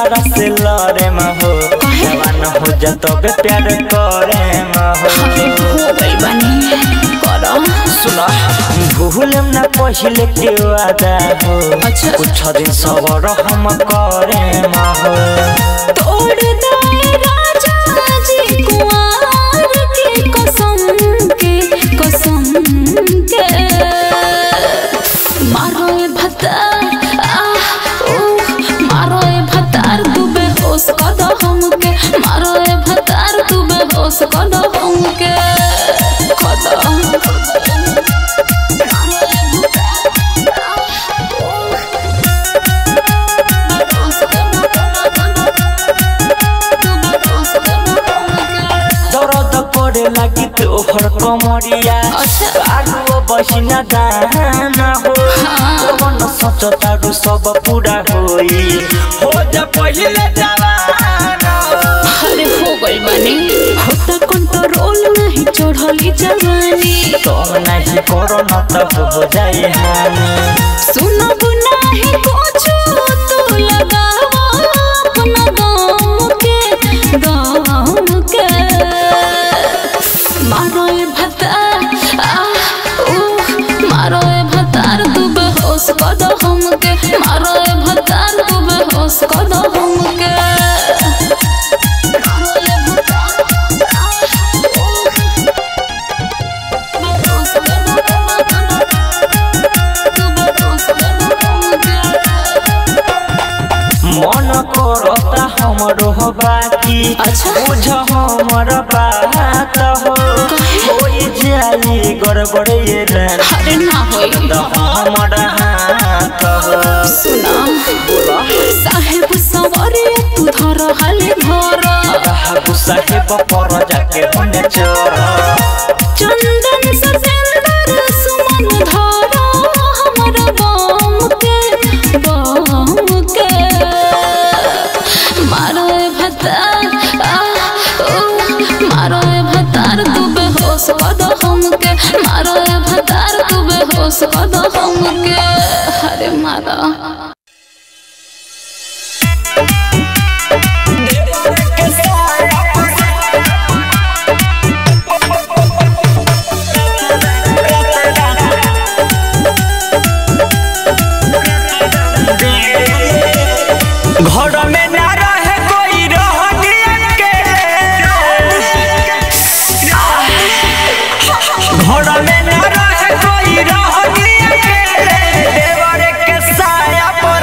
दोसरा से लड़े में हो जवान हो जा तबे प्यार करे में हो हो गई बनी करो सुना भूलम ना पहिले के वादा हो अच्छा। कुछ दिन सबर हम करे में हो तोड़ दे राजा जी कुंवर के कसम के कसम के मारो ए भतार आह ओह मारो ए भतार तू बेहोश कर दो हमके मारो ए भतार तू बेहोश कर दो हमके कर दो दर्द करे लागी तोहर कमरिया अच्छा। आगो बसिना दाना हो मन सच तारू सब पूरा होई हो जा पहिले जवान हो अरे हो गई बनी होता कंट्रोल नहीं चढ़ली जवानी तुम नहीं करो न तो हो जाए हानि सुनब नहीं कुछ तू लगावा अपना गाम के गाम के मारो ए भतार आह उह मारो ए भतार तू बेहोश कर दो हमके मारो ए भतार तू बेहोश कर दो हमके मारो ए भतार आह उह बेहोश कर दो तू बेहोश कर दो हमके मन करता हमरो हो बाकी अच्छा। बुझ हमर बात हो होई जाई गड़बड़ ये रानी अरे ना होई तो हमर हाथ हो सुना साहेब सवारे तू धर हाले धर गुस्सा के बपर जाके होने चोर चंदन ससेंदर सुमन धर हमर बम के बम के मारो ए भतार आह ओह मारो ए भतार तू बेहोश कर दो हमके मारो ए भतार तू बेहोश कर दो हमके अरे मारा घर में ना रहे कोई रहनी अकेले घर में ना रहे कोई रहनी अकेले देवर के साया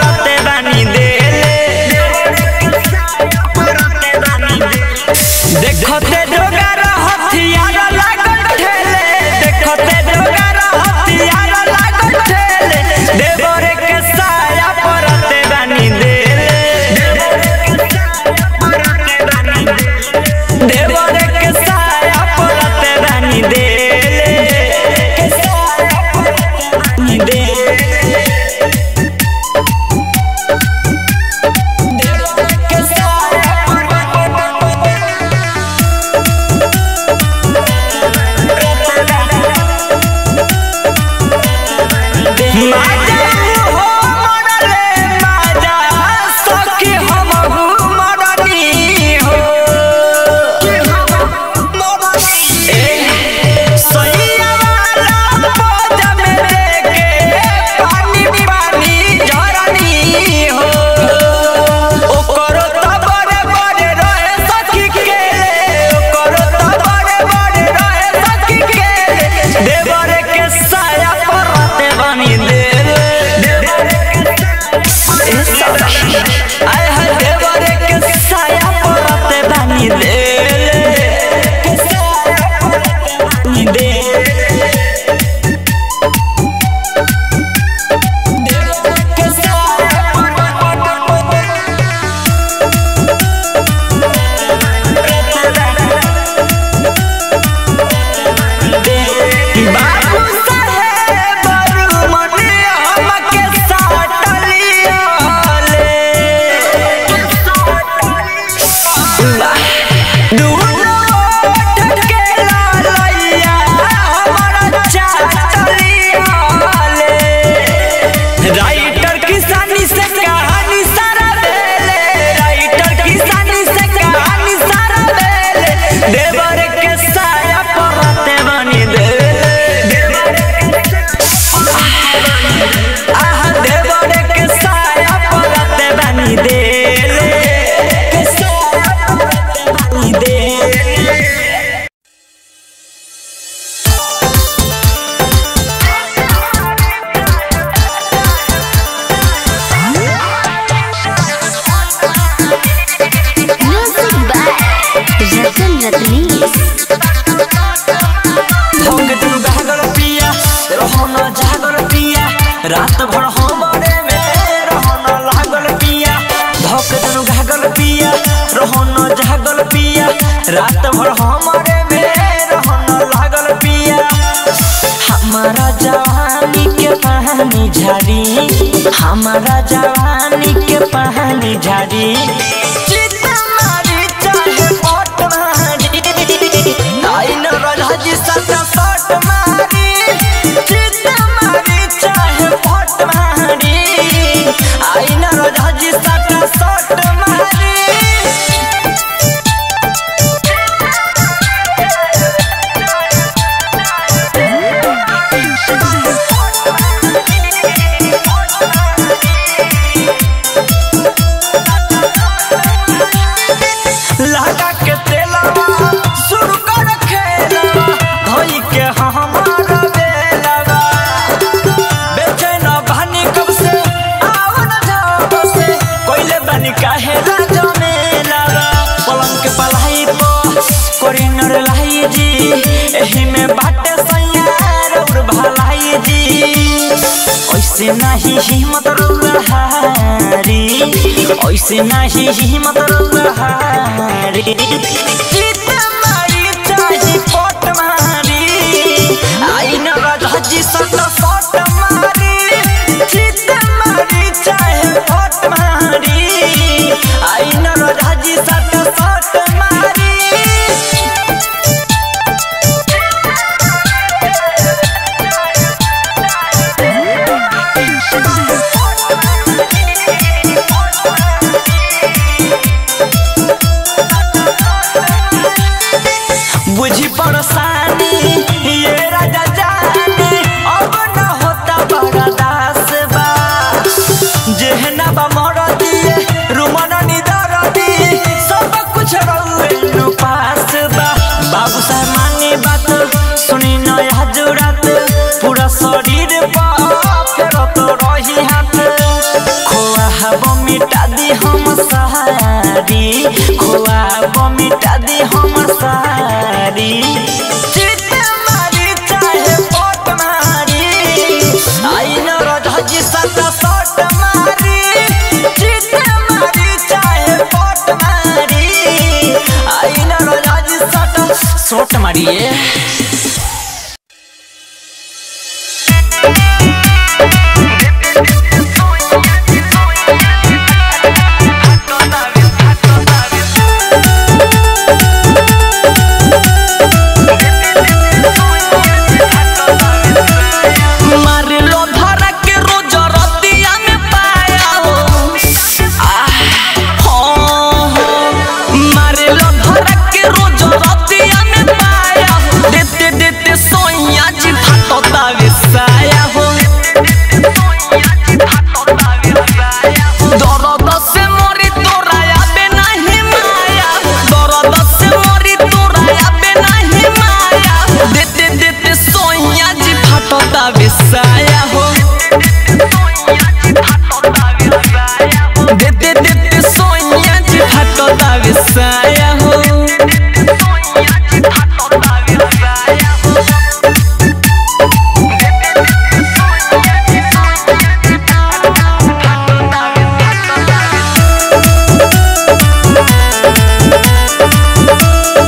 रात भर हमारे में रहन लागल पिया धक जनु घागल पिया रहन जागल पिया रात भर हमारे में रहन लागल पिया हमारा जवानी के पानी झाड़ी हमारा जवानी के पानी झाड़ी चित मारी चाहे पट मारी आई न राजी सटा सट मारी चित मारी चाहे पट मारी आई न राजी सटा सट मारी लगा के तेलवा शुरू कर खेलवा धोई के हमारा बेलवा बेचैन बनी कब से आओ न जाओ से कोइले बनी काहे ना जमेलवा पलंग के पलाई पो कोरी नर लाई जी एही में बाटे सैयार और भलाई जी ऐसे नहीं हिम्मत रहारी ऐसे नहीं हिम्मत रहारी चित मारी चाही पट मारी आई न राजी सट सट मारी चित मारी चाहे पट मारी आई न राजी सट सट मारी बुझी परेशानी ये राजा जानी अब न होता बड़ा दास बा जेहना बा मर दिए रुमन निदर दिए सब कुछ रहुए नु पास बा बाबू साहब मानी बात सुनी नया जुड़ात पूरा शरीर पा फेर तो रही हाथ खोआ हवा मिटा दी हम सारी खोआ हवा मिटा दी हम सारी चित मारी चाहे पट मारी आई न रजी सट सट मारी चित मारी चाहे पट मारी आई न रजी सट सट मारिए मारे लो धरा के रोज रतिया में पाया हो आह, हाँ, हाँ। मारे लो धरा के रोज रतिया में पाया हो देते देते सोइया जी भाटता विसाया हो दर्द से मोरी तोरा आबे नहीं माया दर्द से मोरी तोरा आबे नहीं माया देते देते सोइया जी फाटता विसाया हो देते देते सोइया जी फाटता विसाया हो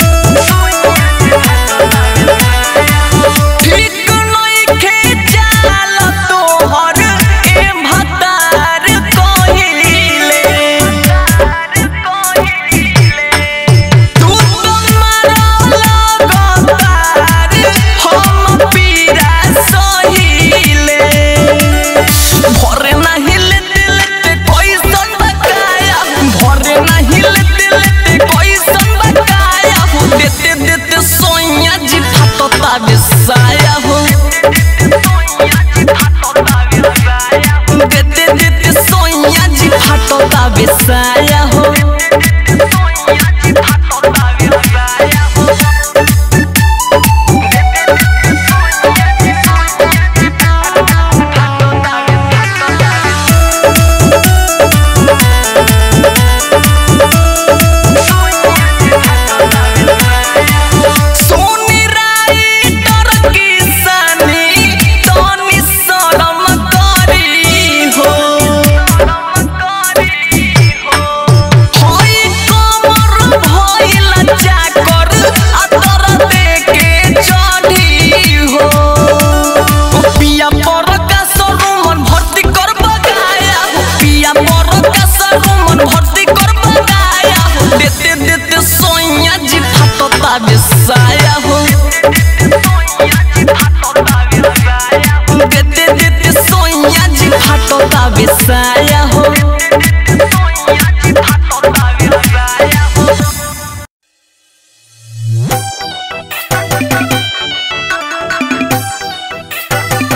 ठीक नइखे जा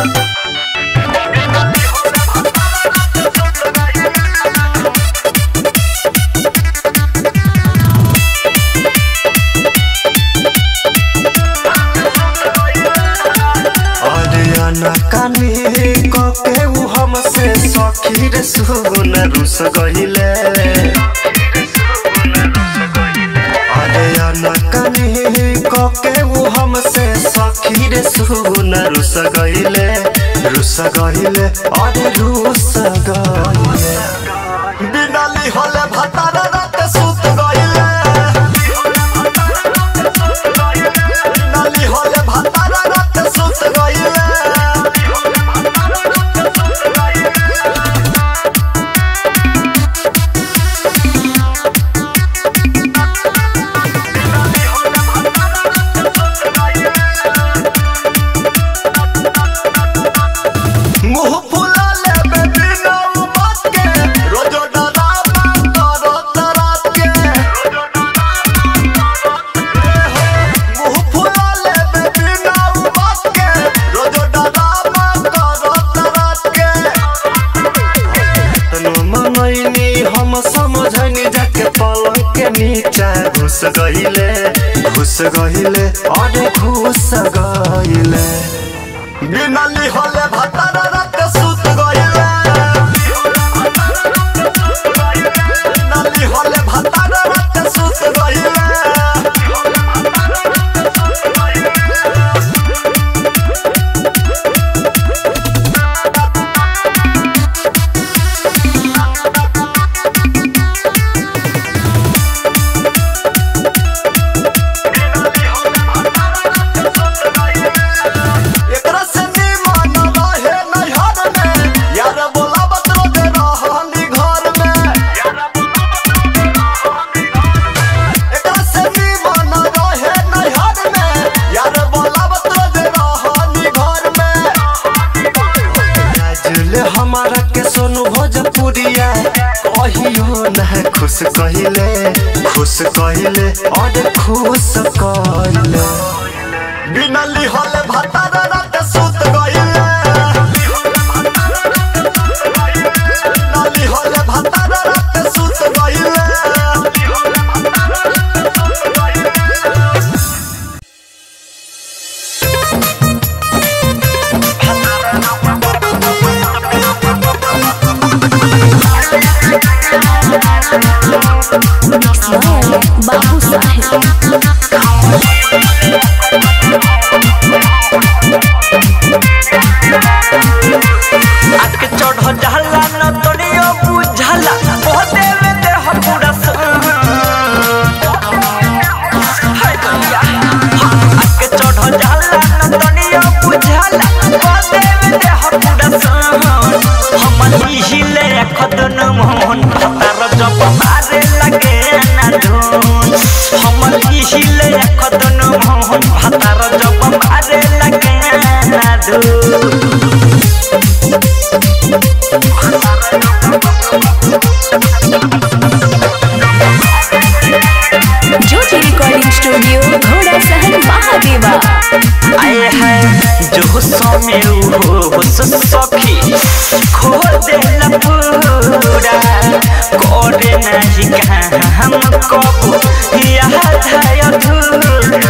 अरियाना कानी कके उ हमसे सखी रे सुन रुस गहिले अरियाना कानी कके उ हमसे सखी रे सुन रुस गहिले रुस गहिले अरे रुस गहिले बिनाली होले भतारा रात सुत गहिले बिनाली होले भतारा रात सुत गहिले मुंह फुला लेबे बिना बात के रोजो डरावा करो तरात के मुंह फुला लेबे बिना बात के रोजो डरावा करो तरात के तनु मनैनी हम समझनी जाके पलंग के नीचे घुस गइले घुस गइले अरे घुस गइले बिनली होले भतारा रात सुत गइले बिनली होले भतारा रात सुत गइले एकरा से निमन रहे नैहर में यार बोलावत रोज रहनी घर में एकरा से निमन रहे नैहर में यार बोलावत रोज रहनी घर में राजुल हमारा के सोनू भोजपुरिया कहियो न खुश कहिले खुश कहिले और खुश कहिले बिनली होले भतारा रात सुत गइले बिनली होले भतारा रात सुत गइले बाबू साहेब आके चढ़ जाला न तोड़ियो बुझला ओ देवे देह पूरा स- हाय दुनिया। आके चढ़ जाला न तोड़ियो बुझला ओ देवे देह पूरा स- हमर हिले खदन मोहन भतार जब मारे लगे ना धुन हमर हिले खदन मोहन भतार जब मारे लगे ना धुन ज्योति रिकॉर्डिंग स्टूडियो घोड़ा सहन महादेवा आए हैं जो समय हो सखी खो देला पूरा करे नहीं कहाँ हम कबू याद है अधूरा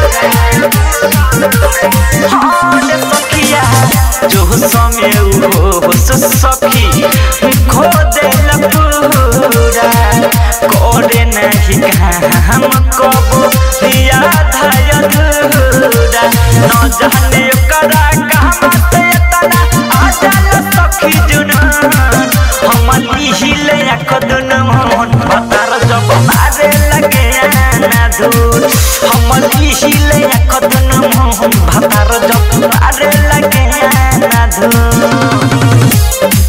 हाँ रे सखिया जो समय हो सखी खो देला पूरा करे नहीं कहाँ हम कबू याद है अधूरा न जाने करा कहाँ से तना आ जाला सखी जुनून हम हिले खदन मोहन पतार जब मारे लगे ना दूर हम हिले खदन मोहन पतार जब मारे लगे ना दूर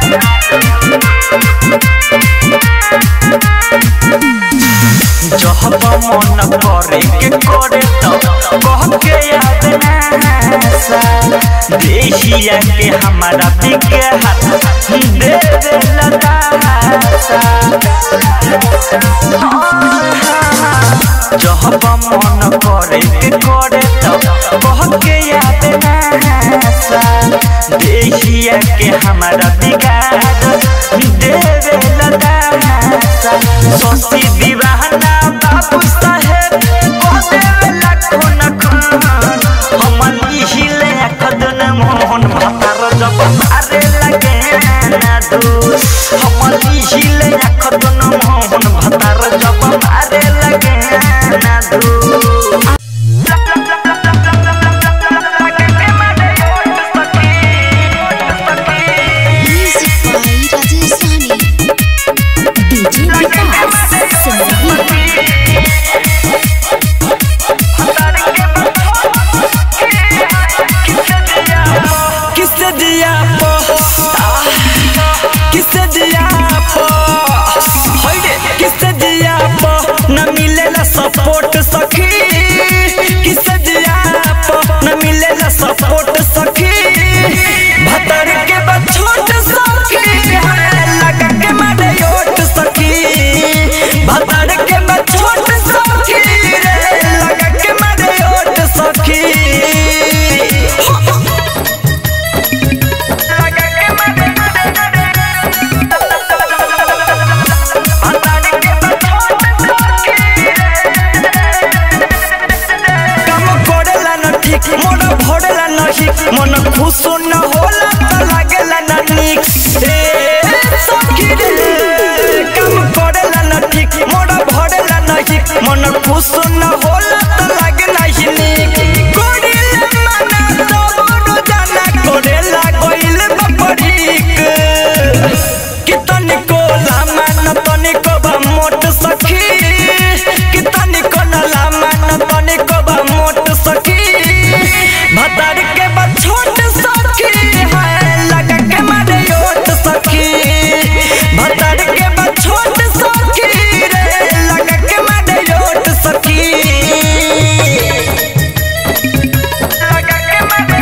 जब जब मन करे के करे तो कह के याद नासा देहिया के हमारा बिके हाथ दे दे लतासा जब मन करे के करे तो कह के याद नासा देहिया के हमारा बिगाड़ देवे लतासा सोसी दीवाना बाबू साहेब को देवे लाखों नखन हम हिले खदन मोहन भतार जब मारे लगे ना दू हम हिले खदन मोहन भतार जब मारे लगे ना दू Music by Rajasthani. DJ Vikas Singh. किससे दिया पो किससे दिया पो होइडे किससे दिया पो न मिलेला सपोर्ट सखी किससे दिया पो न मिलेला सपोर्ट सखी भतर के बाद छोट सखी है लगा के मारे ओट सखी भतर के बाद छोट सखी रे लगा के मारे ओट सखी काम करेला न ठीक मन भरेला न ठीक मन खुश न होला त लागेला न निक ए सखी रे काम करेला न ठीक मन भरेला न ठीक मन खुश न होला त लागेला ही निक करेला मना सब रोजाना करेला गइल बपरीक कितनी को लामा न तनी को बा मोट सखी कितनी को न लामा न तनी को बा मोट सखी भतार के बा छोट सखी है लगा के मारे ओट सखी भतार के बा छोट सखी रे लगा के मारे ओट सखी लगा के मारे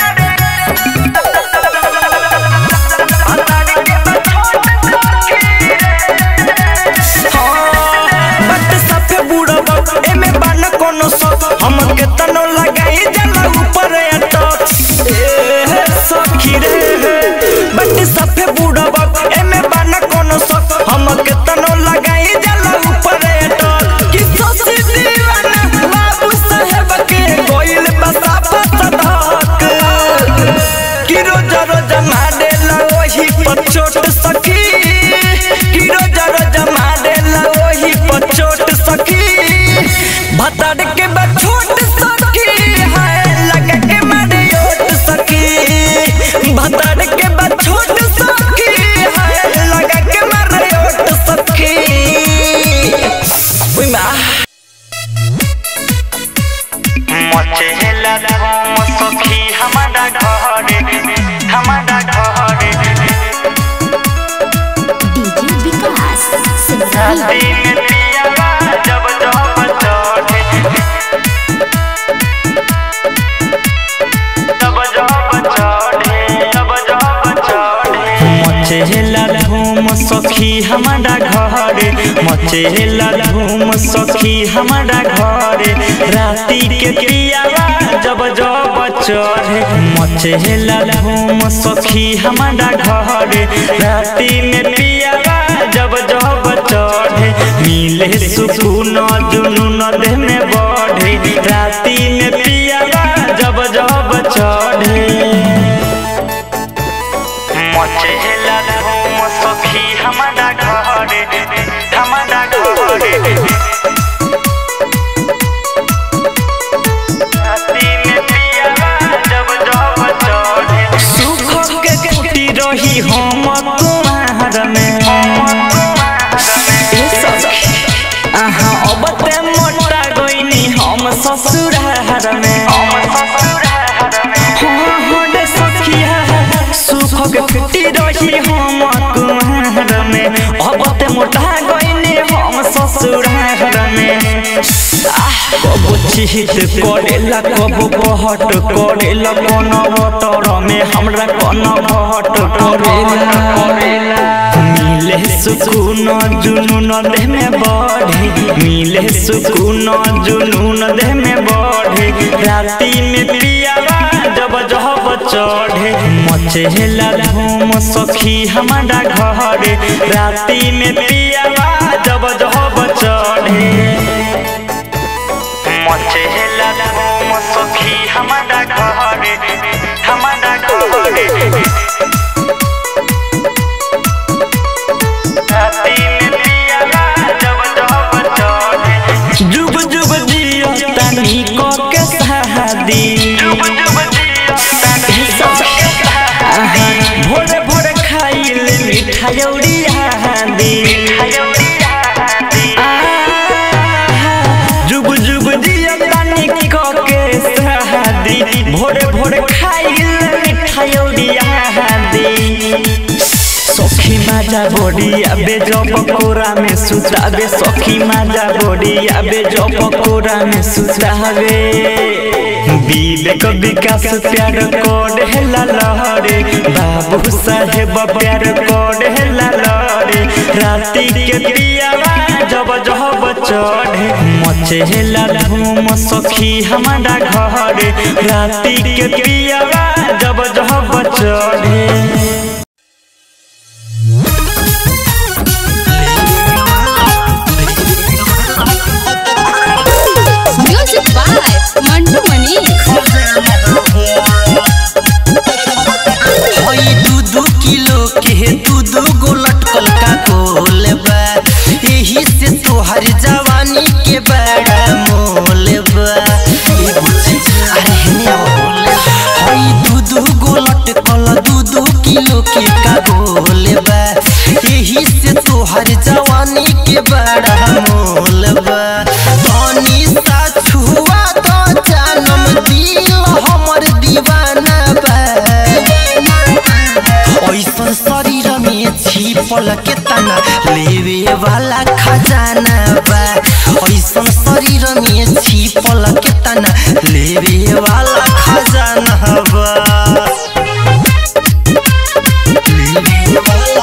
बट सफे बुढ़वा एमे बान कोनो सब हम के तनो लगाई जाला ऊपर अटक ए सखी रे बट सफे बुढ़वा एमे बान कोनो सब हम के तनो लगाई जाला ऊपर अटक कि सोची दीवाना बाबू साहेब के गोइल बसा फसधक कि रोज रोज मारेला ओही पचोट सखी कि रोज रोज मारेला ओही पचोट सखी भतार के बा छोट सखी है लगा के मारे ओट सखी भतार के बा छोट सखी है लगा के मारे ओट सखी उई माँ मचेला धूम सखी हमारा घरे हमारा घरे DJ Vikas Singh. दिन पियावा जब जब चढ़े जब जब चढ़े जब जब चढ़े मचेला धूम सखी हमारा घरे मचेला धूम सखी हमारा घरे राती के पियावा जब जब चढ़े मचेला धूम सखी हमारा घरे राती में पियावा जब जब चढ़े मिले सुकून जुनून देह में बढ़े राती में पियावा जब जब चढ़े मचेला धूम सखी हमारा घरे हमारा घरे राती में पियावा जब जब चढ़े सुख के कुटी रही हम कुमार में ए सखी, आहा अब ते मोटा गइनी हम ससुरार में हाँ, हाँ रे सखिया, सुख के कुटी रही हम कुमार में अब ते मोटा गइनी हम ससुरार ससुराल में कबो चिहित करेला कबो पहट करेला कौन बतर में हमरा कौन भट करेला मिले सुकून जुनून देह में बढ़े मिले सुकून जुनून देह में बढ़े राती में पियावा जब जब चढ़े मचेला धूम सखी हमारा घरे राती में पियावा जब जब चढ़े मचेला धूम सखी हमारा घरे हमारा घरे राती में पियावा जब जब चढ़े जुग जुग जियो तनी को के शादी जुग जुग जियो तनी को के शादी भोरे भोरे खाइल मिठाई दी जुग जुग जियो तनी को के शादी भोरे भोरे खाइल मिठाई दी सखी माजा बोडी आबे जब कोरा में सुताबे सखी माजा बोडी आबे जब कोरा में सुताबे विवेक विकास प्यार कोड हेला लहरे बाबू साहेब प्यार कोड हेला लहरे राती के पियावा जब जब चढ़े मचे हेला धूम सखी हमारा घरे राती के पियावा जब जब चढ़े म्यूजिक बाय मंटू मनी हई दू दू किलो के दू दू गो लटकल का गोल बा एही से तोहर जवानी के बड़ा मोल बा ए बुच्ची, अरे हेने आओ। हई दू दू गो लटकल दू दू किलो के का गोल बा एही से तोहर जवानी के बड़ा मोल बा धनी सा छुआ तो जानम दिल हमर दीवाना बा ऐसन शरीर में छिपल के तना लेवे वाला खजाना बा ऐसन शरीर में छिपल के तना लेवे वाला खजाना बा लेवे वाला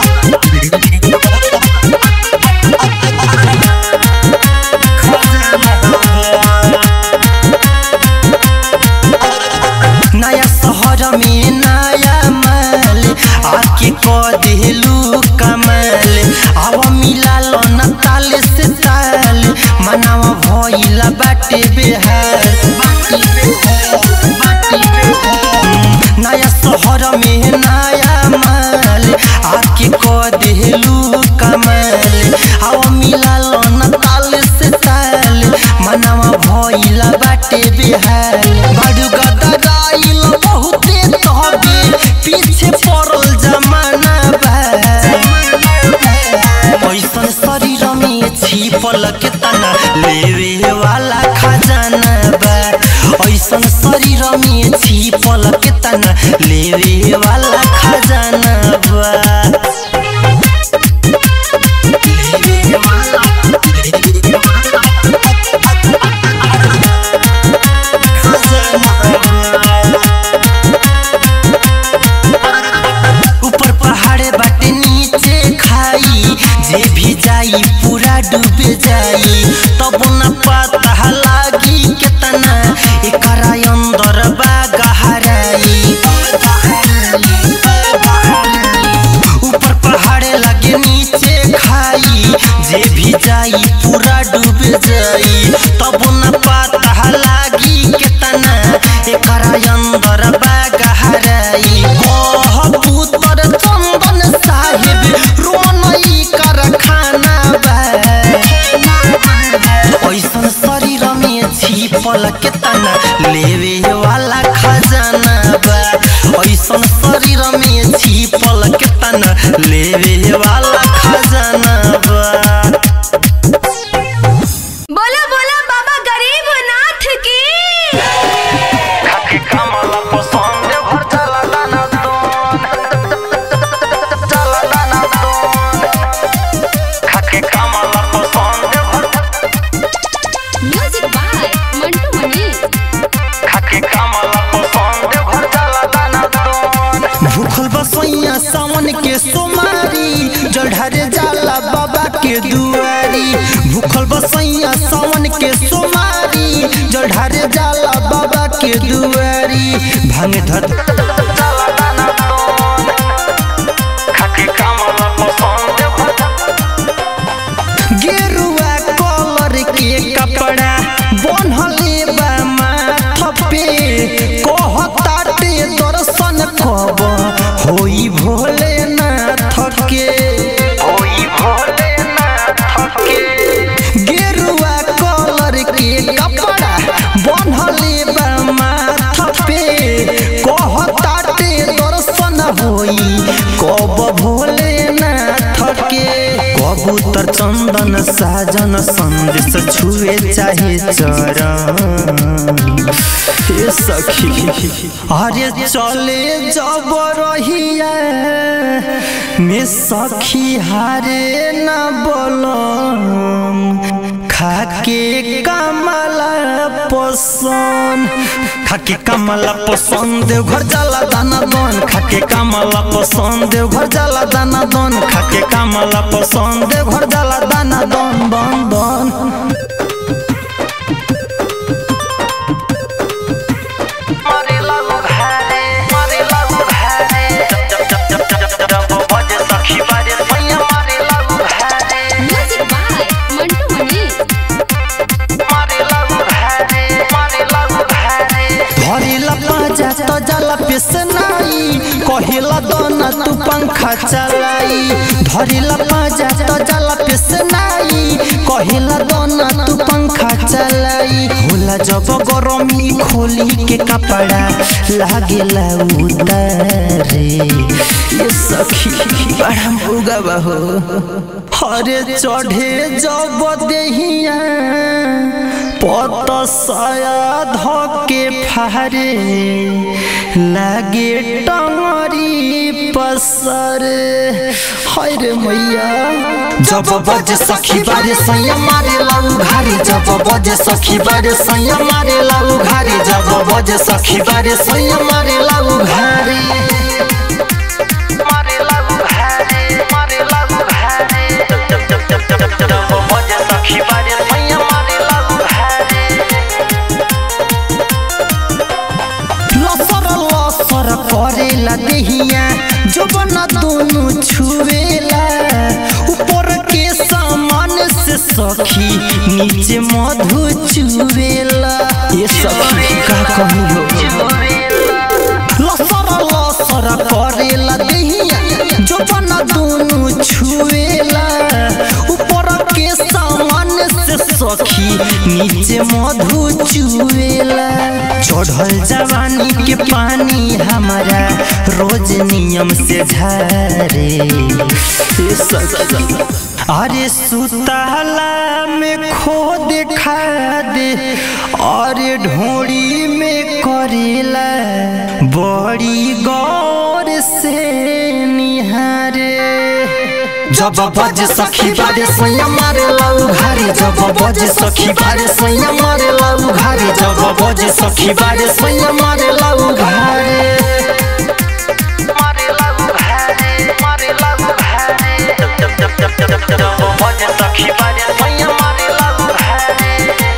नया शहर में नया माल आके क देलू कमाल आव मिला लो न ताल से ताल मनावा भइला बाटे बेहाल बाटी बेहाल, बाटी बेहाल। नया शहर में नया माल आके क देलू कमाल आव मिला लो न ताल से ताल मनावा भइला बाटे बेहाल बड़ू गदराइल बहुते तहबे पीछे पड़ल जमाना बा ऐसन शरीर में छिपल के तना लेवे वाला खजाना बा ऐसन शरीर में छिपल के तना लेवे वाला खजाना बा लेवे वाला लेवे ऊपर पहाड़ बाटे नीचे खाई जे भी जाई पूरा डूबे जाई तब न पता लागी केतना एकरा अंदर बा गहराई ऊपर पहाड़ लगे नीचे खाई जे भी जाई पूरा डूबे जाई तब न पता लागी केतना एकरा अंदर बा गहराई कह पुत्र चंदन साहेब रोमनई कारखाना बा ऐसन शरीर में छिपल के तना लेवे वाला खजाना बा ऐसन शरीर में छिपल के तना लेवे वाला खजाना बा बोला बोला बाबा गरीब नाथ की खाके कमला पसंद भर चला दाना दोन चला दाना दोन खाके कमला पसंद भर के दुआरी भूखल बसैया सावन के सोमारी जल ढारे जाला बाबा के दुआरी भांग धत गेरुआ कलर के कपड़ा बनहले बा माथ पे कहताटे दर्शन कब होई भोलेनाथ के होई भोलेनाथ के गेरुआ कलर के कपड़ा बनहले बा माथ पे कहताटे दर्शन होई कब भोलेनाथ के कबूतर चंदन साजन संदेश छुए चाहे चरण हे सखी अरे चले जब रहिया में सखी हारे न बोलम खाके कमला पसंद खाके कमला पसंद घर जाला दाना दन खाके कमला पसंद घर जाला दाना दन खाके कमला पसंद घर जाला दाना दन दन दन म्यूजिक बाय मंटू मणि धरेला पाजा तो जाला पेसनाई कहिला दोना तू पंखा चलाई धरेला पाजा तो जाला पेसनाई कहिला दोना तू पंखा चलाई होला जब गरमी खोली के कपड़ा लागेला उतारे ये सखी बड़ा मुगा हो हरे चढ़े जब देहिया पत साया धके फारे लागे टंगरी पसर हाय रे मैया जब बजे सखी बारे सैया मारे लाऊ घारी जब बजे सखी बारे सैया मारे लाऊ घारी जब बजे सखी बारे सैया मारे लाऊ घारी मारे लाऊ घारी मारे लाऊ घारी जब बजे सखी बारे सैया मारे लाऊ घारी लसर लसर करेला देहिया जोबन दोनों छुएला ऊपर के सामान से सखी नीचे मधु चुवेला ये सखी का कही हो लसर लसर करेला देहिया जोबन दोनों छुएला ऊपर के सामान से सखी नीचे मधु चुएला चढ़ल जवानी के पानी हमारा रोज नियम से झरे ये सखी अरे सुताला में खो देखा दे अरे ढोड़ी में करेला बड़ी गौर से निहारे जब बज सखी बारे सैया मारे लाऊ घारी जब बज सखी बारे सैया मारे लाऊ घारी जब बज सखी बारे सैया मारे लाऊ घारी मारे लाऊ घारी मारे लाऊ घारी जब बज सखी बारे सैया मारे लाऊ घारी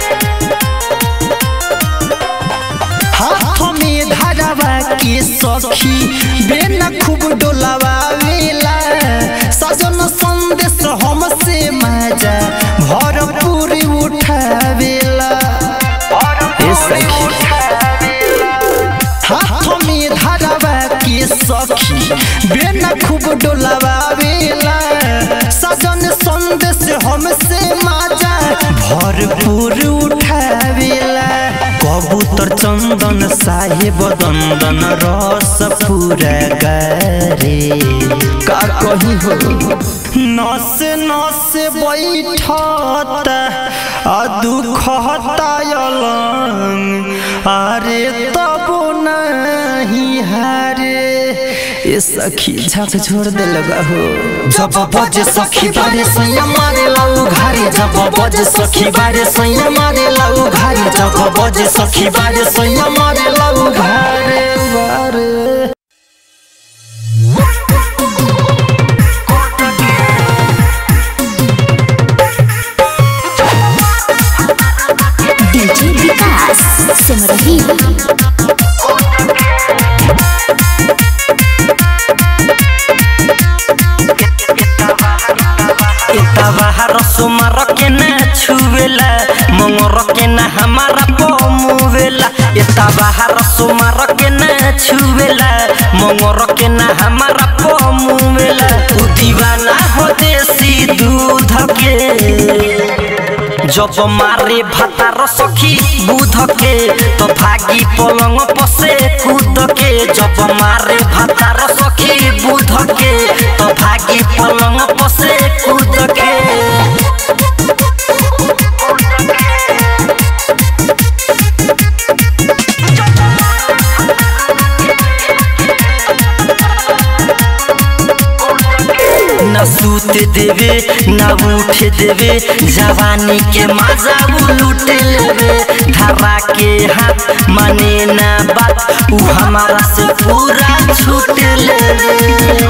हाथ में धरावा के सखी बेना खूब डोलावेला सजन संदेश हमसे मजा भरपूर उठावेला ए सखी हाथ में धरावा के सखी बेना खूब डोलावेला सजन संदेश हमसे मजा भरपूर उठावेला कबूतर चंदन साहेब दंदन रस पूरा करे का कही हो नस नस बैठता आ दुख हतायलंग अरे तब नहीं हारे ये सखी झक छोड़ दे लगा हो जब बजे सखी बारे सैया मारे लाऊ घारे जब बजे सखी बारे सैया मारे लाऊ घारे जब बजे सखी बारे सैया मारे लाऊ घारे बारे सिमरही बाहर सुमार के ना छुवेला मंगर के ना हमारा पमुवेला एता बाहर सुमार के ना छुवेला मंगर के ना हमारा पमुवेला उ दीवाना हो देसी दूध के जब मारे भातार सखी बुध के तो भागी पलंग पसे कूद के जब मारे भातार सखी बुध के तो भागी पलंग पसे कूद के न सूत देवे न उठ देवे जवानी के मजा वो लूट लेवे धरा के हाथ माने ना बात उ हमारा से पूरा छूट लेवे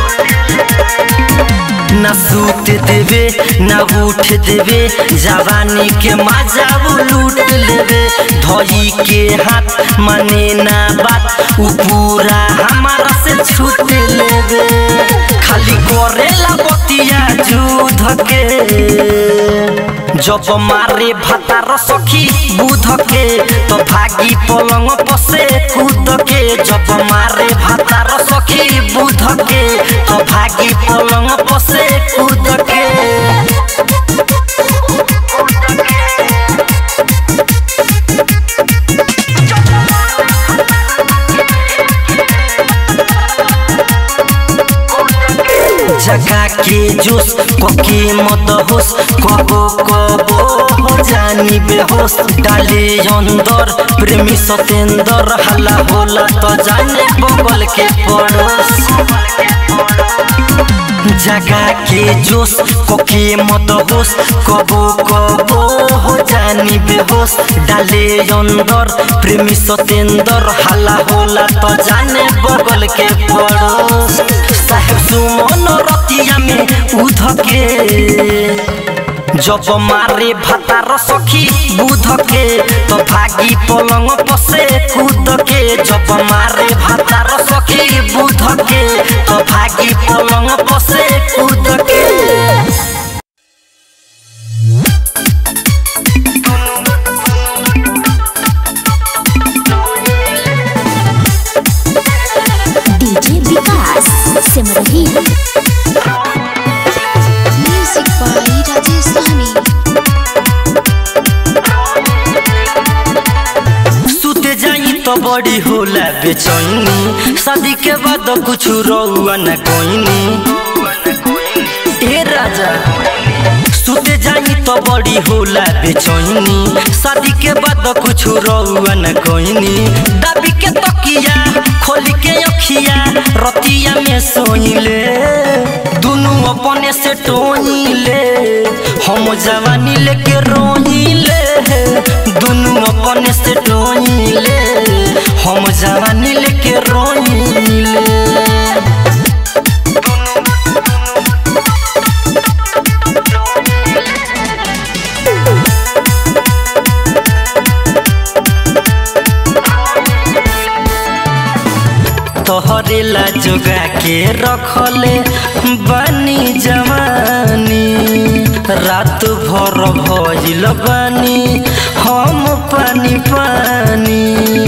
न सूत देवे न उठ देवे जवानी के मजा वो लूट लेवे धोई के हाथ माने ना बात उ पूरा हमारा से छूट लेवे खाली करेला बतिया जुध के जब मारे भातार सखी बुध के तो भागी पलंग पसे कूद के जब मारे भातार सखी बुध के तो भागी पलंग पसे कूद के जगा के जोश कोके मत होश कबो कबो हो जानी बेहोश डाले अंदर प्रेमी सतेंदर हल्ला होला तो जाने बगल के पड़ोस जगा के जोश कोके मत होश कबो कबो हो जानी बेहोश डाले अंदर प्रेमी सतेंदर हल्ला होला तो जाने बगल के पड़ोस साहेब सुमन रतिया में उध के जब मारे भातार सखी बुध के तो भागी पलंग पसे कूद के जब मारे भातार सखी बुध के तो भागी पलंग पसे कूद के DJ Vikas Simrahi music by Rajesh Sahni सुते जाई तो बड़ी होला बेचैनी शादी के बाद कुछ रहुआ न कोईनी ए राजा सुते जाई तो बड़ी होला बेचैनी शादी के बाद कुछ रहुआ न कोईनी दाबी के तकिया खोली के अखिया रतिया में सोइले दुनु अपने से टोइले हम जवानी लेके रोइले दुनु अपने से टोइले हम जवानी लेके रोइले तोहरे ला जोगा के रखले बानी जवानी रात भर भइल बानी हम पानी पानी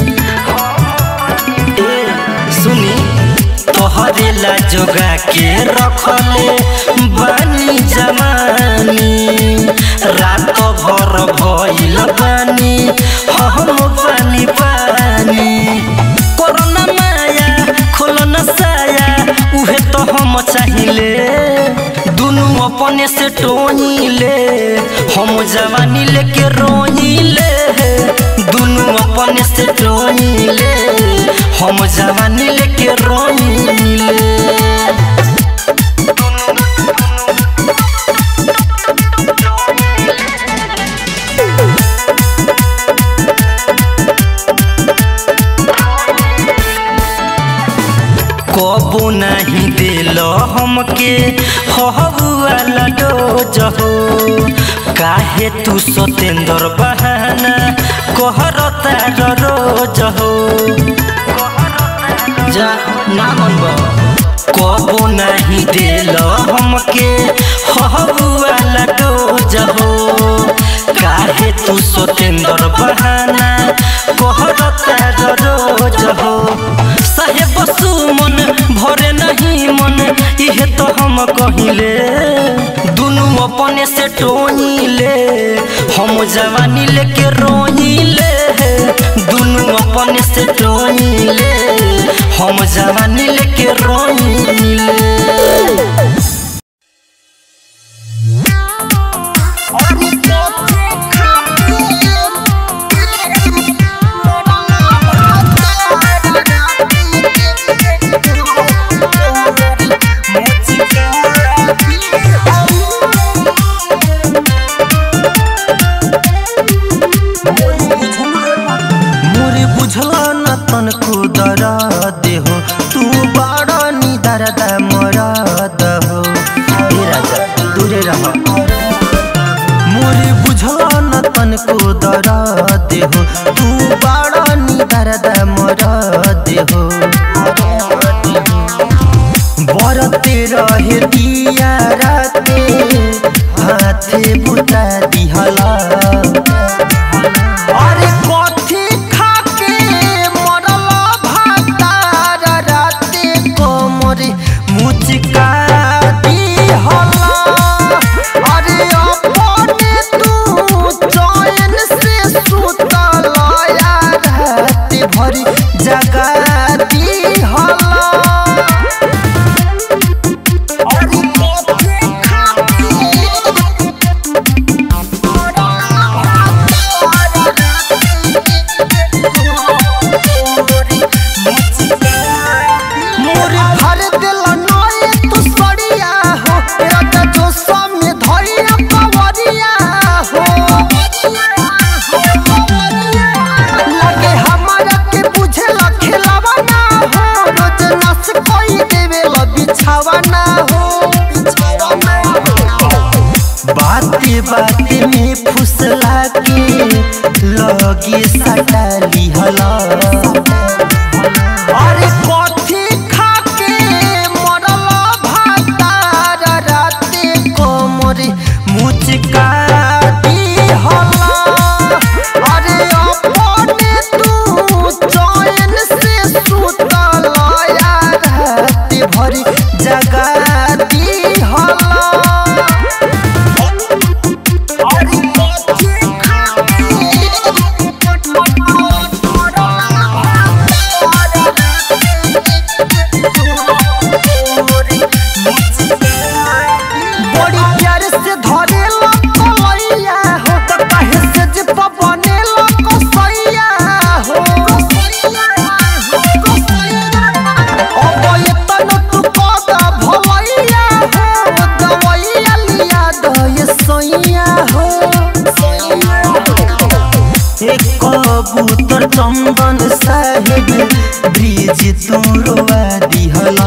ए सुनी तोहरे ला जोगा के रखले बानी जवानी रात भर भइल बानी हम पानी पानी कोरोना माया खोलन साया उहे तो हम चाहिले दुनु अपने से टोइले हम जवानी लेके रोइले दुनु अपने से टोइले हम जवानी लेके रोइले कबो नहीं दिल हमके हहुआला डोज हो काहे तू सतेंद्र बहाना कहर कहरता रोज हो जा ना मनबो कबो नहीं दिल हमके हबुआला डोज हो काहे तू सतेंद्र बहाना कहरता रोज हो साहेब सुमन भरे नहीं मन इहे तो हम कहिले दुनु अपने से टोहिले हम जवानी लेके रोहिले दुनु अपने से टोहिले हम जवानी लेके रोहिले मोरे बुझला न तन को दरा देहो तू बड़ा नी दरदा मरा दहो हे राजा दूरे रह मोरे बुझला न तन को दरा देहो तू बड़ा नी दरदा मरा देहो बरते रहे दिया राते हाथे बुता दिहला अरे कथी खाके मरल भातार राते कोमरे मुचका दिहला अरे अपने तू चैन से सुतल यार राते भरी जगा दिहला अरे कथी खाके मोर भर दिल नए तू सड़िया हो राजा जो सामने धरिया पवरिया हो लगे हमारा के बुझे ला खिलावा ना हो रोज नस कोई देवे ला बिछावा ना हो बाते बाते में फुसला के लगे सटा लिहला अरे कथी खाके मरल भातार राते कोमरे मुचका दिहला अरे अपने तू चैन से सुतल यार राते भरी जगा दिहला अरे कथी बड़ी प्यार से धरे कलैया हो त काहे से जे बने कसैया हो अब ये तन तू कदा भलैया हो दवैया लिया दय सैया हो एक कबूतर चंदन साहेब ब्रिज तोरवा दिहला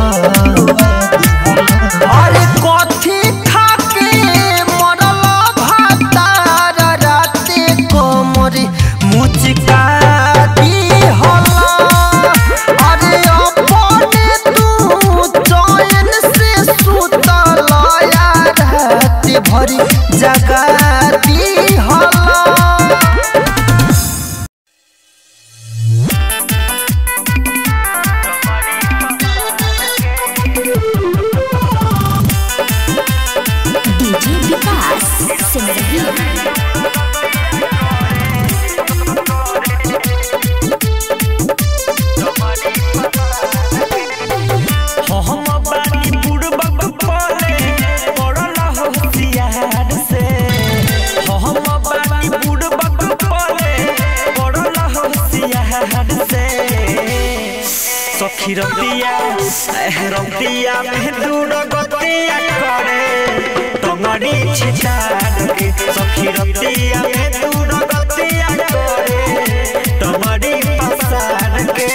अरे कथी खाके मरल भातार राते कोमरे मुचका दिहला अरे अपने तू चैन से सुतल यार राते भरी जगा दिहला डीजे विकास सिंह रही हम बानी बुड़बक पले पड़ल होशियार से हम बानी बुड़बक पले पड़ल होशियार से सखी रतिया एह रतिया में दूर गतिया करे तमरी छितार के सखी रतिया में दूर गतिया करे तमरी पसार के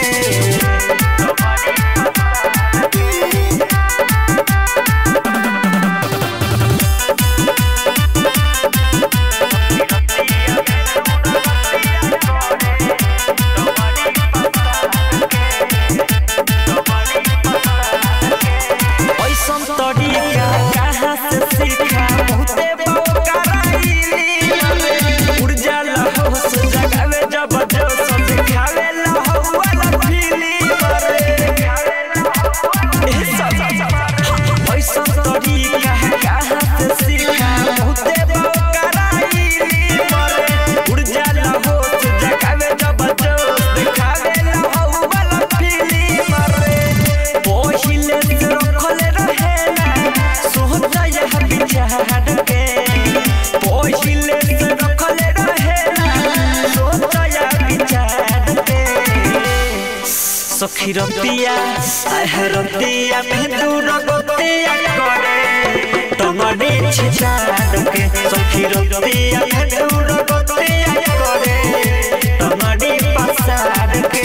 सखी रतिया आह रतिया में दूर गतिया करे तमने छिछाड़ के सखी रतिया में दूर गतिया करे तमने पसार के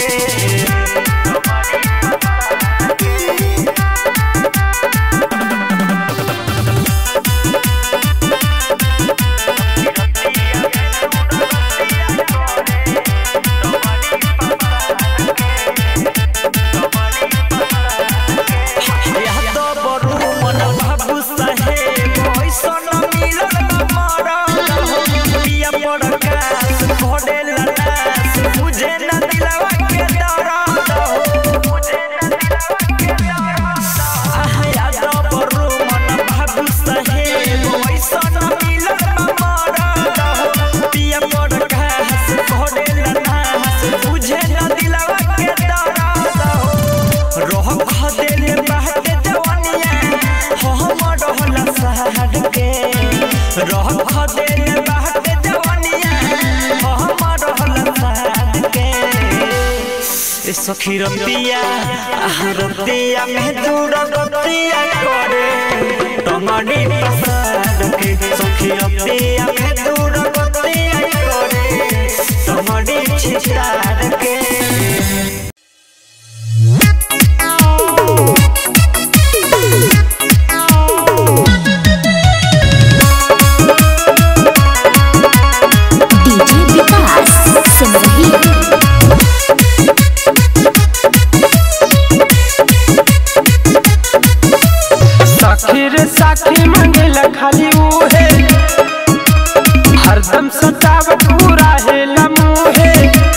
याद बरू मन बाबू साहेब ऐसन मिलन मरा पिया पड़ कास घोड़े लनास मुझे न दिलवा के दर्द मुझे न दिलवा के दर्द याद बरू मन बाबू साहेब ऐसन मिलन मरा पिया पड़ कास घोड़े लनास मुझे न दिलवा के दर्द रह खदेले बाटे जवानिया हम रहला सहड के रह खदेले बाटे जवानिया हम रहला सहड के ए सखी रतिया आह रतिया में दूर गतिया करे तमनी पसाद के सखी रतिया में दूर गतिया करे तमनी छिछाड़ के डीजे विकास सिमरही साखी रे साखी मंगेला खाली उहे हरदम सतावत पूरा है लमुहे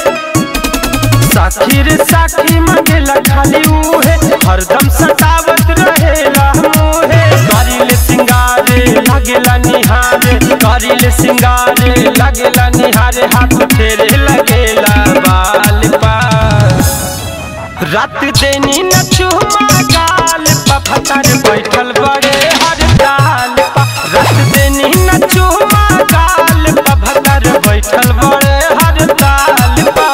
साखी रे साखी मंगेला खाली उहे हरदम सतावत रहेला मुहे करिले सिंगारे लागेला निहारे करिले सिंगारे लागेला निहारे हाथ फेरे लगेला बाल पास रात देनी न चुमा गाल पा फतर बैठल बड़े हर डाल पा रात देनी न चुमा गाल पा फतर बैठल बड़े हर डाल पा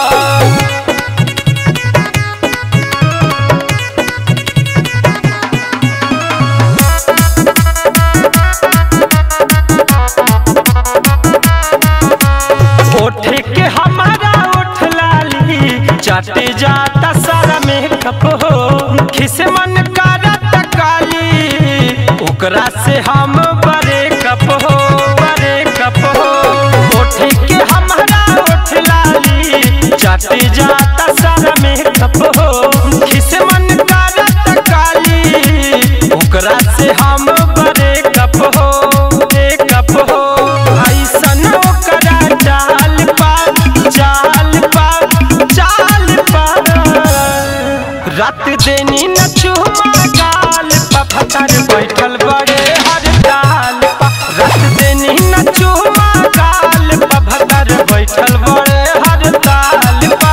ओठे के हमारा ओठ लाली चाटे जाता सारा मेकअप हो खिस मन करत काली ओकरा से हम बड़े कप हो बड़े कप हो ओठे के हमारा ओठ लाली चाटे जाता सारा मेकअप हो खिस मन करत काली ओकरा से हम बड़े कप हो एक कप हो ऐसन ओकरा चाल पा चाल पा चाल पा रात देनी न चुमा गाल पा फतर बैठल बड़े हर डाल पा रात देनी न चुमा गाल पा फतर बैठल बड़े हर डाल पा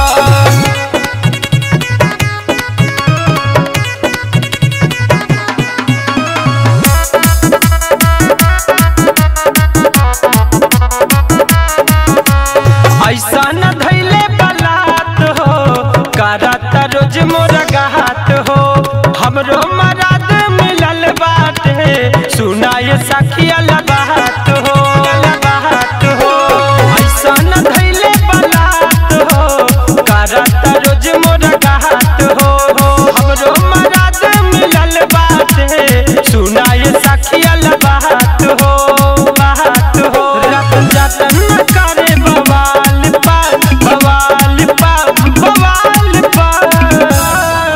ऐसा न धैले बलात हो करत रोज मोर गात हो हमरो मराद मिलल बाटे सुनाय सखिया लगात हो लगात हो ऐसा न धैले बलात हो करत रोज मोर गात हो हमरो मराद मिलल बाटे सुनाय सखिया लगात हो बात हो रत जतन न करे बवाल पा बवाल पा बवाल पा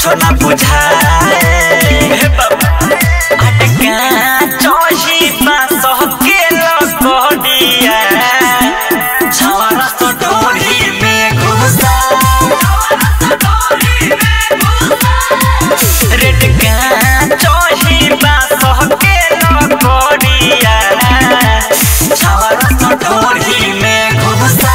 कुछ ना बुझाए हे बाबा अटका चोही बास के लकोडिया छवारा तो डोरी में घुसा रेड का चोही बास के लकोडिया छवारा तो डोरी में घुसा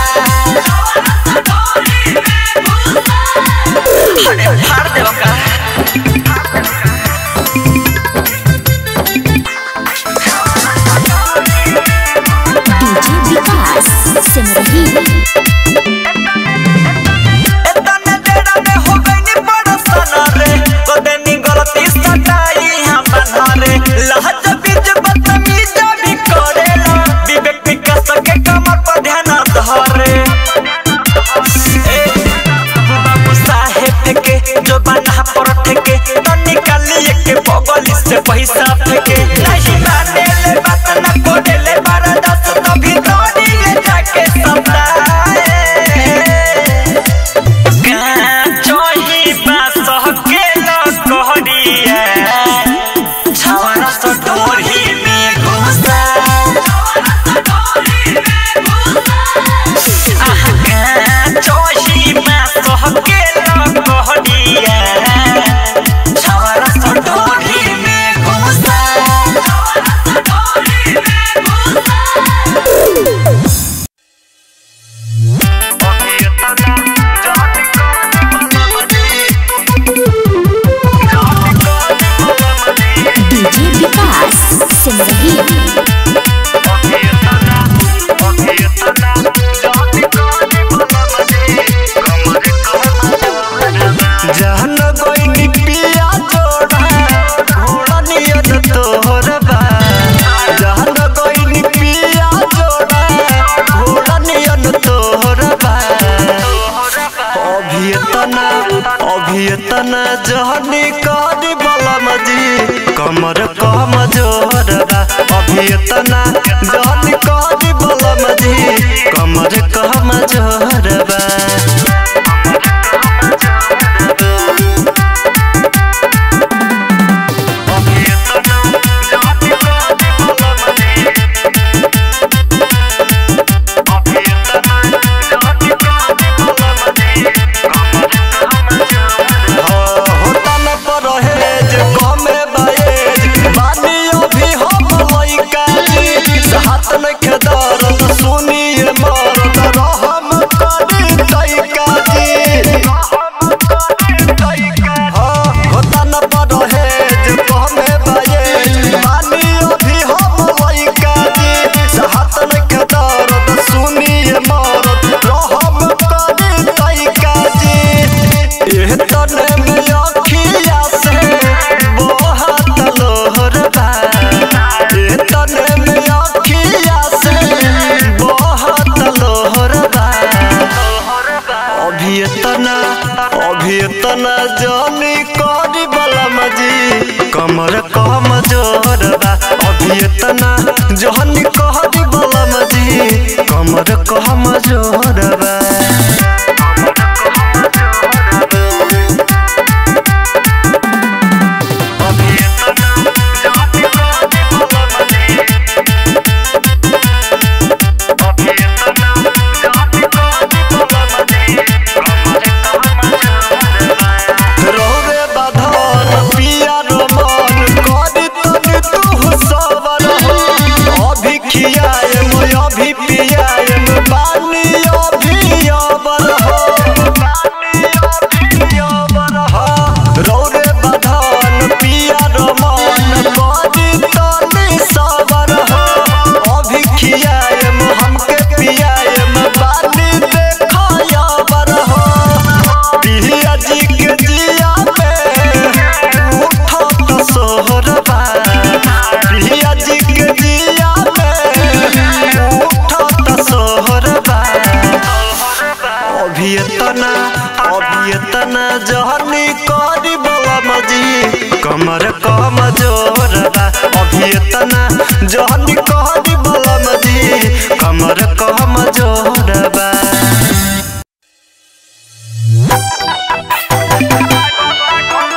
अरे फाड़ देबो का डीजे विकास सिमरही एतने देरा में हो गइनी बड़सन रे गोदनी गलती सटाई हम बना रे लहज बीज बदतमीज भी करेला विवेक विकास के कमर पर ध्यान धरे ए, बाबू साहेब के जो बना पर ठेके तो निकालिए के बगल से पैसा फेंके नहीं माने ले बात ना कोडे ले बारा दस तभी दौड़ी ले जाके सताए चोही बास के लकोडिया छवारा तो डोरी में घुसा आहा चोही बास के लकोडिया छवारा तो डोरी में घुसा डीजे विकास सिमरही जहन गोइनी पिया जोड़ा घोड़ा नियत तोहर बा जहन गोइनी पिया जोड़ा घोड़ा नियत तोहर बा अभियतना अभियतना जहनी करी बलम जी कमर कम जोर बा अभियतना जहनी करी बलम जी कमर कम जोर बा होता न परहेज कमे बहेज बानी अभी हम लइका जी हाथ न खेदर त सुनिए मरद रहम करी तैका जी हाँ, होता न परहेज कमे बहेज बानी अभी हम लइका जी हाथ न खेदर त सुनिए मरद रहम करी तैका जी एह तने में अखिया से बहुत लोहर बा एह तने में अखिया से बहुत लोहर बा अभी इतना अभी इतना जानी करी बलम जी कमर कम जोर बा अभी इतना जानी करी बलम जी कमर कम जोर बा रोवे बाधन पिया रमन करी तनी तू सबर हो अभी खियाए मैं अभी पियाए मैं बानी अभी अबर हो रोवे बाधन पिया रमन करी तनी सबर हो अभी खियाए मैं हमके पियाए मैं बानी देखा अबर हो पिया जी के जिया पे उठत सोहरबा पिया जी के जिया पे उठत सोहरबा अभी इतना अभी इतना जहनी करी बलम जी कमर कम जोरबा अभी इतना जहनी करी बलम जी कमर कम जोरबा Bye.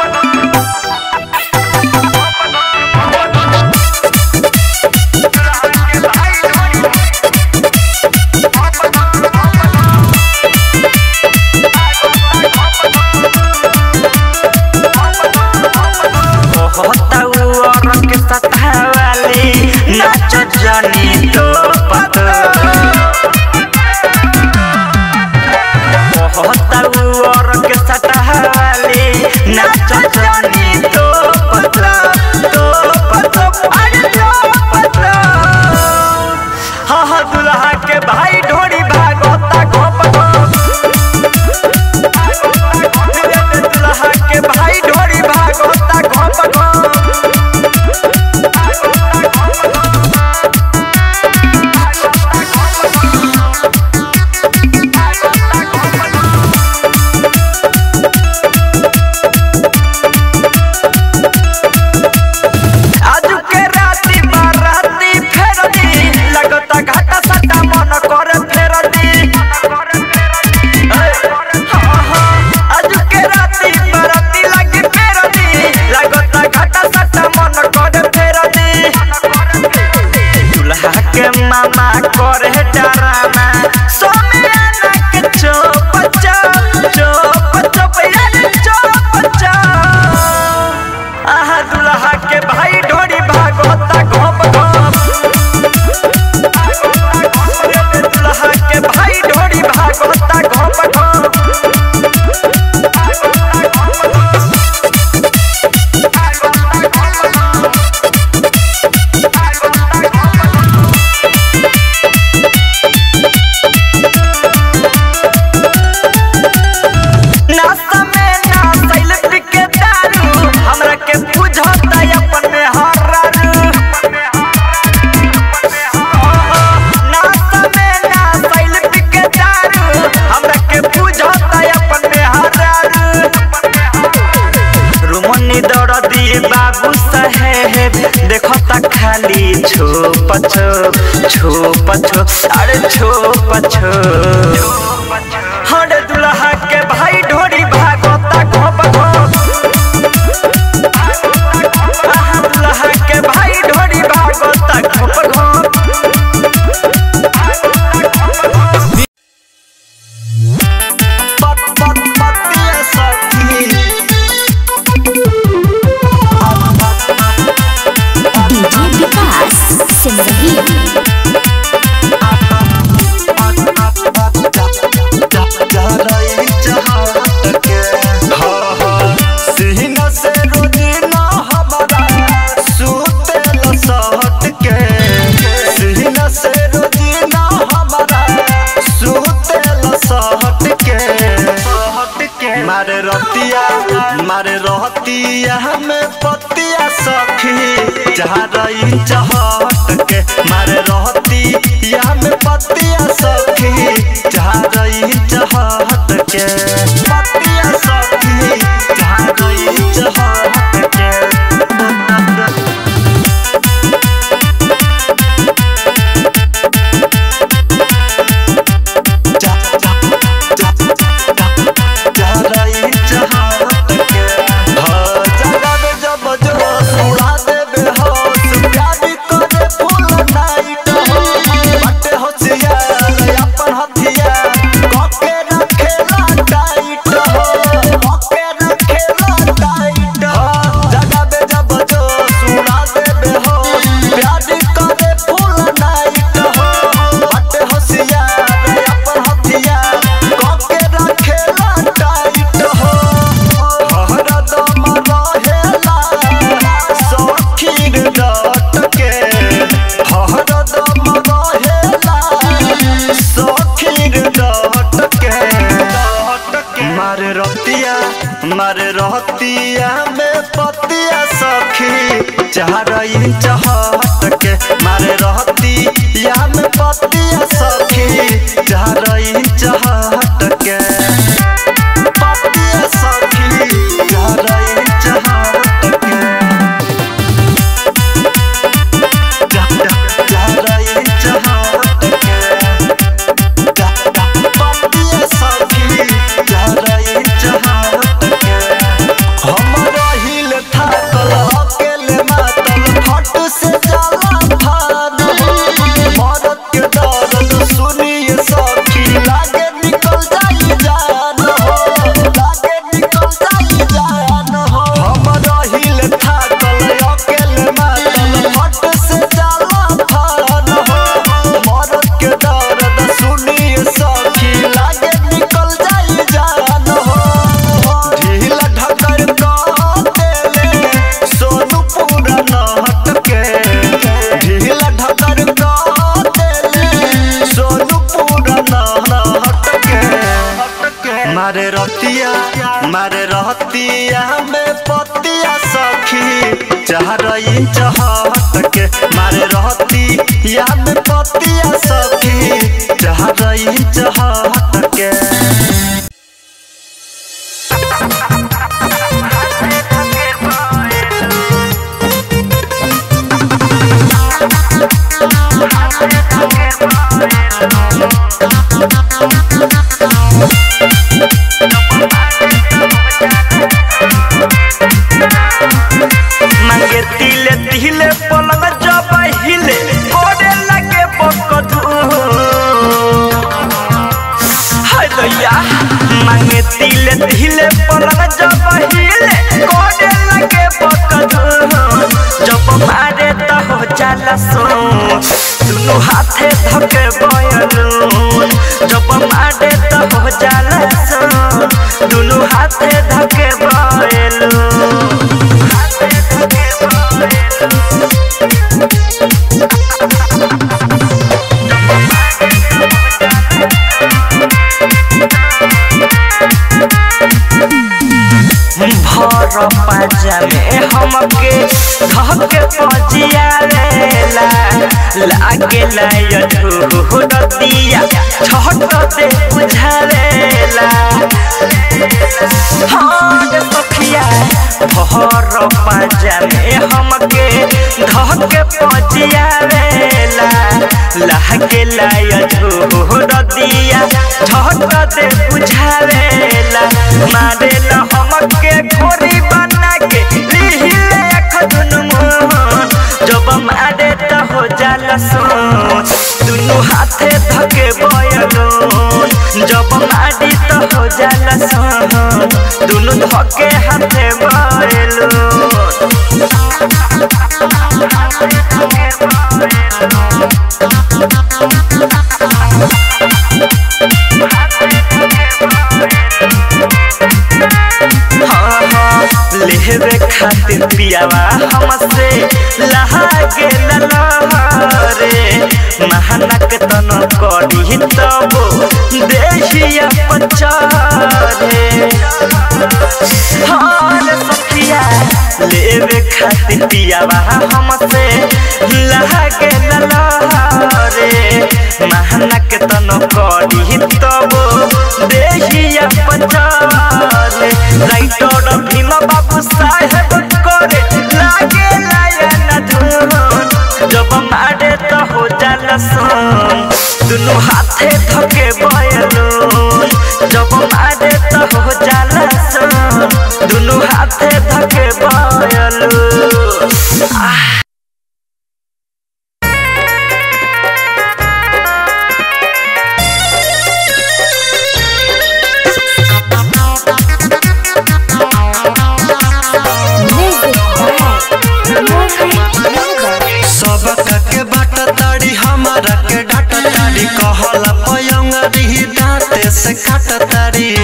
दर्दी बाबू साहेब देखो ता खाली छोप छोप छोप छोप अरे छोप छोप हरे दुल्हा के भाई ढोरी भागोता घोप घोप आहा दुल्हा के भाई ढोरी भागोता घोप घोप पत पत पतिया सखी डीजे विकास सिमरही सीना से रोजीना हमारा सुतेल सहट के सीना से रोजीना हमारा सुतेल सहट के सहट के मारे रतिया मारे रहतिया में पतिया सखी जहाँ रही चहट के मारे रहतिया में पतिया सखी जहाँ रही चहट के पतिया सखी जहाँ रही चहट के मारे रहतिया मारे रहतिया में पतिया सखी चार इंच हट के मारे रहतिया में पतिया सखी चार इंच हट के पतिया सखी चार इंच हट के चार इंच हट के पतिया सखी चार इंच हट के हम रहिल थाकल अकेले मातल फट से जाला फाद मरद के दर्द सुनिए सखी लागे निकल जाई जान हो लागे निकल जाई जान हो हम रहिल थाकल अकेले मातल फट से जाला फाद मरद के दर्द सुनिए सखी लागे निकल जाई जान हो ढीला ढकर का देले सोनू पूरा नहट के ढीला ढकर का देले सोनू पूरा नहट के मारे रतिया मारे रहतिया में पतिया सखी चार इंच हट के मारे रहतिया में पतिया सखी चार इंच हट के मांगे तिले तिले पलंग जब हिले कोडे लगे बकधू हाय दैया मांगे तिले तिले पलंग जब हिले कोडे लगे बकधू जब मारे त हो जाला सो दुनु हाथे धके बयलू जब मारे त हो जाला सो दुनु हाथे धके बयलू भर पाजा में हमके धके पजियावेला लागेला यझूर दिया छट दे बुझावेला हाँ सखिया भर पाजा में हमके धके पजियावेला लागेला यझूर दिया छट दे बुझावेला मारेला हमके घोरी बना के लिहिले अखदुन मोहन जब मारे त हो जाला सोन दुनु हाथे धके बयलोन जब मारी त हो जाला सोन दुनु धके हाथे बयलोन हाँ हाँ लेवे खातिर पियावा हमसे लहागे ललहरे महानक तन करी तब देहिया पचारे हाँ रे सखिया लेवे खातिर पियावा हमसे लहागे ललहरे महानक तन करी तब देहिया पचारे राइटर भीम बाबू साहेब करे लागे लायन धुन जब मारे तो हो जाला सोन दुनु हाथे धके बयलून जब मारे तो हो जाला सोन दुनु हाथे धके बयलून आह सब के बाट ताड़ी हमारा के डाट ताड़ी कहला पयंगरी दांते से काट ताड़ी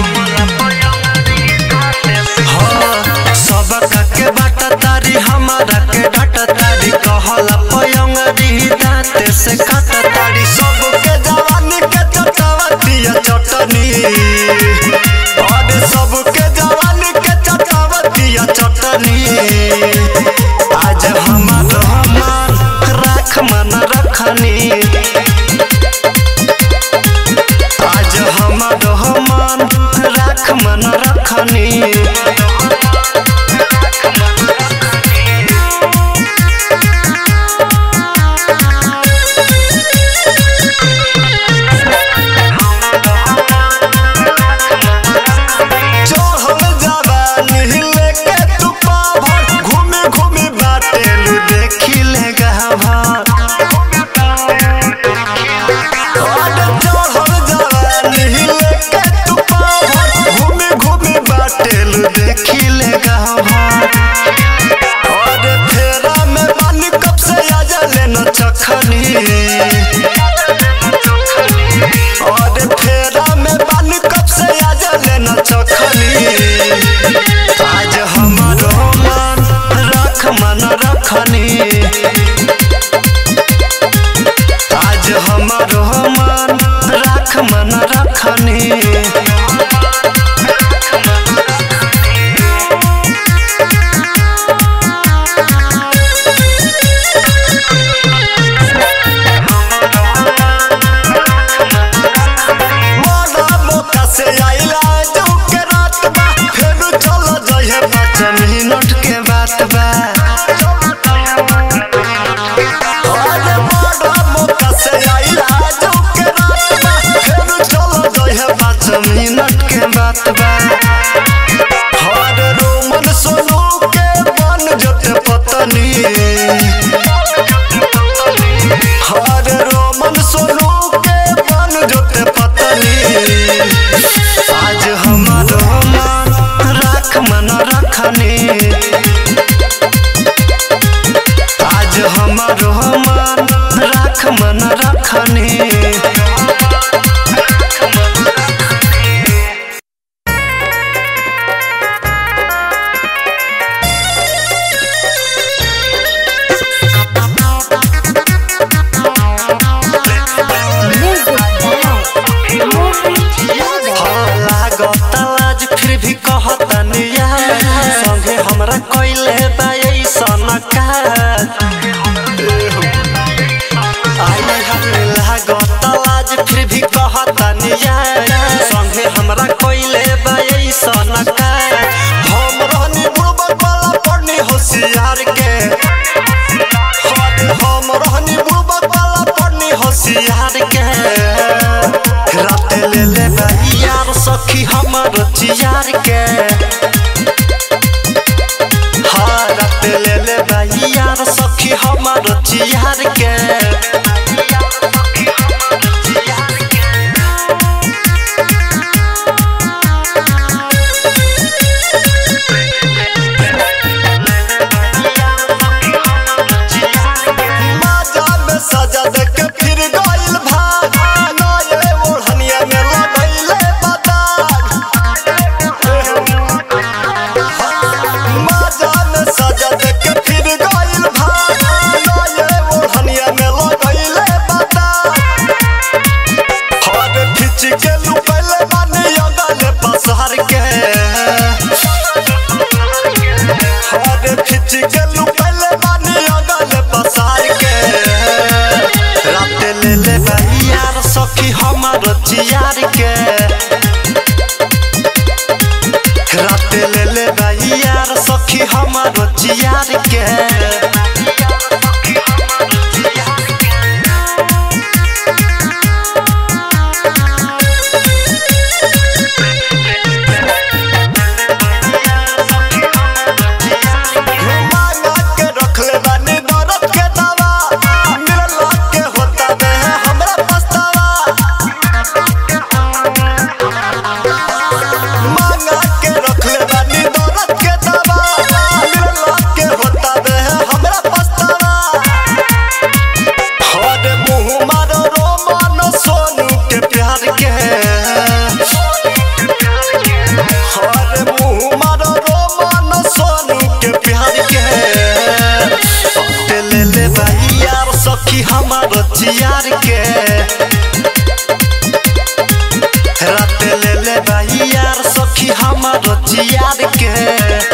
हाँ, सब के बाट ताड़ी हमारा के डाट ताड़ी कहला पयंगरी दांते से काट ताड़ी सबके जवानी के चटावतिया चटनी और सबके जवानी के चटावतिया चटनी आज हमार हमार राख मन रखनी आज हमार हमार राख मन रखनी जो हम जवानी लेके तू पाभर घूमे घूमे बाटेलू देखी ले गहभर जो हम जवानी लेके तू पाभर घूमे घूमे बाटेलू देखी ले गहभर और फेरा में पानी कब से आ जाले न चखनी और फेरा में पानी कब से आ जाले न चखनी आज हमारो मन रख मन रखनी आज हमारो मन रख मन रखनी मोरा मौका से आइला जो के रात बा फेर चल जइहे पाँच मिनट के बात बा अरे मोरा मौका से आइला जो के रात बा फेर चल जइहे पाँच मिनट के बात बा हर रोमन सोनू के बन जते पतनी हर रोमन सोनू के बन जते पतनी आज हमार मन राख मन रखनी आज हमार मन राख मन रखनी हाँ, लागत लाज फिर भी कहतनी यार संगे चियार के हाँ रात ले ले भाई यार सखी हमार चियार के माजा में सजा दे के फिर गइल भाग नए ओढ़निया में लगैले बदाग माजा में सजा दे के फिर गइल भाग नए ओढ़निया में लगैले बदाग हर खिच के लुकैले बानी अगले पसार के हर खिच के लुकैले बानी अगले पसार के रात ले ले यार सखी हमार चियार के रात ले ले यार सखी हमार चियार के मांगा के रखले बानी दर्द के दवा मिलला के होता दे हमरा पछतावा मांगा के रखले बानी दर्द के दवा मिलला के होता दे हमरा पछतावा हर मुंह मारो रोमन सोनू के प्यार के हर मुंह मारो रोमन सोनू के प्यार के ले ले भाई यार सखी हमार चियार के रात ले ले भाई यार सखी हमार चियार के